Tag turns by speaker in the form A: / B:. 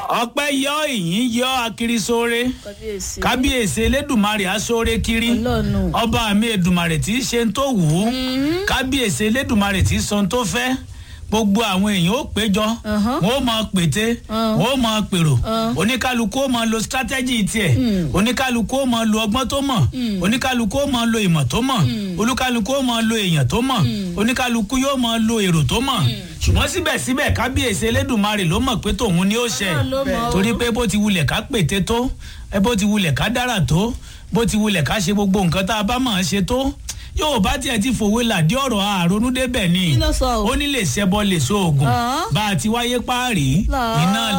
A: ọpẹ́ yọ ìyìn yọ akirisore
B: kábíyèsí.
A: kábíyèsí elédùnmarè aṣọre kiri
B: Ọlọ́run.
A: ọba mi èdùnmarè tí í ṣe ń tó wù ú kábíyèsí elédùnmarè tí í sọ ń tó fẹ́ gbogbo àwọn èèyàn ó péjọ
B: Uh-huh.
A: wọn ó mọ pété
B: Uh.
A: wọn ó mọ pèrò
B: Uh.
A: oníkálukú ó mọ lo strategy tiẹ̀ oníkálukú ó mọ lo ọgbọ́n tó mọ̀ oníkálukú ó mọ lo ìmọ̀ tó mọ̀ olúkálukú ó mọ lo èèyàn tó mọ̀ oníkálukú yóò mọ lo èrò tó mọ̀ ṣùgbọ́n síbẹ̀síbẹ̀ kábíyèsí elédùnmarè ló mọ̀ pé tòun ni ó ṣe
B: Ọlọ́run ló mọ̀ o.
A: torí pé bó ti wulẹ̀ ká pète tó ẹ bó ti wulẹ̀ ká dára tó bó ti wulẹ̀ ká ṣe gbogbo nǹkan tá a bá máa ṣe tó yóò bá tiẹ̀ ti fòwe làdí ọ̀rọ̀ àrònú débẹ̀ ni
B: Kí ló sọ o?
A: ó ní lè ṣẹbọ lè so oògùn
B: Ah.
A: bá a ti wáyé páàrí
B: Là.
A: iná